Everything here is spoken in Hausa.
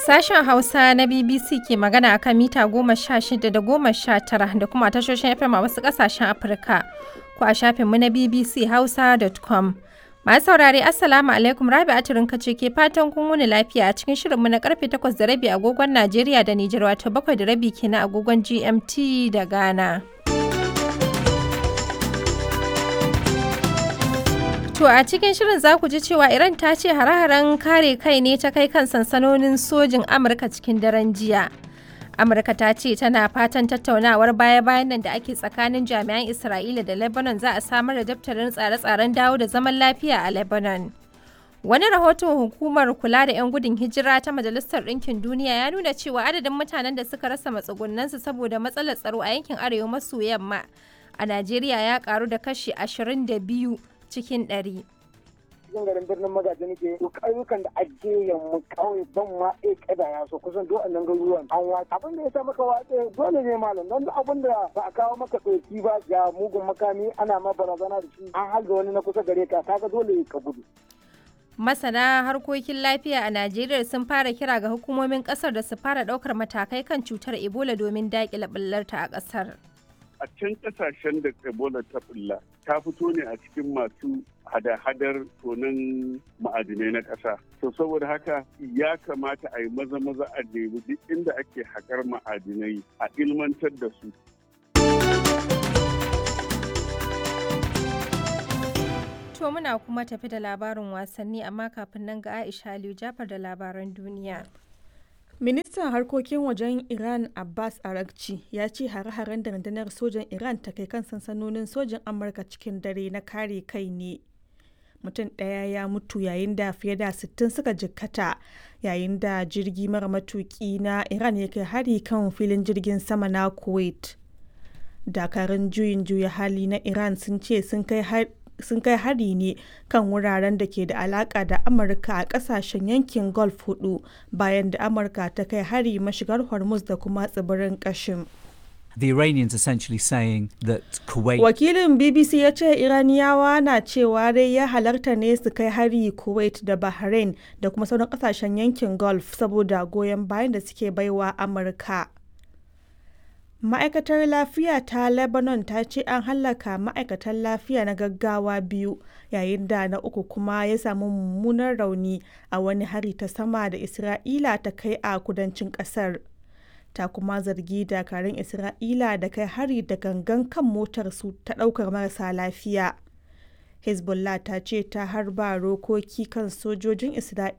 Sashen Hausa na BBC ke magana a kan mita goma sha shida da goma sha tara da kuma tashoshin FM a wasu ƙasashen Afirka ko a shafinmu na BBC Hausa.com. Masu saurare Assalamu alaikum Rabi Aturin kace ke fatan kun wuni lafiya a cikin shirinmu na karfe takwas da rabi agogon Najeriya da Nijar wato bakwai da rabi kenan agogon GMT da Ghana. To a cikin shirin za ku ji cewa Iran ta ce hare-haren kare kai ne ta kai kan sansanonin sojin Amurka cikin daren jiya. Amurka ta ce tana fatan tattaunawar baya-bayan nan da ake tsakanin jami'an Isra'ila da Lebanon za a samar da daftarin tsare-tsaren dawo da zaman lafiya a Lebanon. Wani rahoton hukumar kula da 'yan gudun hijira ta Majalisar Ɗinkin Duniya ya nuna cewa adadin mutanen da suka rasa matsugunansu saboda matsalar tsaro a yankin arewa maso yamma a Najeriya ya karu da kashi 22 cikin ɗari. cikin garin birnin magaji nake ƙauyukan da ake yamma kawai ban ma e kada ya so kusan duk annan garuruwan an watsa abin da ya sa maka watsa dole ne malam don abin da ba a kawo maka ɗauki ba ga mugun makami ana ma barazana da shi an halga wani na kusa gare ka kaga dole ka gudu Masana harkokin lafiya a Najeriya sun fara kira ga hukumomin kasar da su fara ɗaukar matakai kan cutar Ebola domin daƙile ɓullarta a ƙasar. a can kasashen da ebola ta bulla ta fito ne a cikin masu hada-hadar tonin ma'adinai na ƙasa to saboda haka ya kamata a yi maza-maza a nemi duk inda ake haƙar ma'adinai a ilmantar da su To muna kuma tafi da labarin wasanni amma kafin nan ga Aisha Aliyu Jafar da labaran duniya. Ministan harkokin wajen Iran Abbas Arakci ya ce hare-haren da rundunar sojan Iran ta kai kan sansanonin sojan Amurka cikin dare na kare kai ne. Mutum ɗaya ya mutu yayin da fiye da 60 suka jikkata yayin da jirgi mara matuki na Iran ya kai hari kan filin jirgin sama na Kuwait. Dakarun juyin juya hali na Iran sun ce sun kai hari sun kai hari ne kan wuraren da ke da alaka da amurka a kasashen yankin gulf hudu bayan da amurka ta kai hari mashigar hormuz da kuma tsibirin kashim The Iranians essentially saying that Kuwait. Wakilin BBC ya ce Iraniyawa na cewa dai ya halarta ne su kai hari Kuwait da Bahrain da kuma sauran kasashen yankin Gulf saboda goyon bayan da suke baiwa Amurka. Ma'aikatar lafiya ta Lebanon ta ce an hallaka ma'aikatan lafiya na gaggawa biyu yayin da na uku kuma ya samu mummunan rauni a wani hari ta sama da Isra'ila ta kai a kudancin kasar. Ta kuma zargi dakarun Isra'ila da kai hari da gangan kan motar su ta ɗaukar marasa lafiya. Hezbollah ta ce ta harba rokoki kan sojojin Isra'ila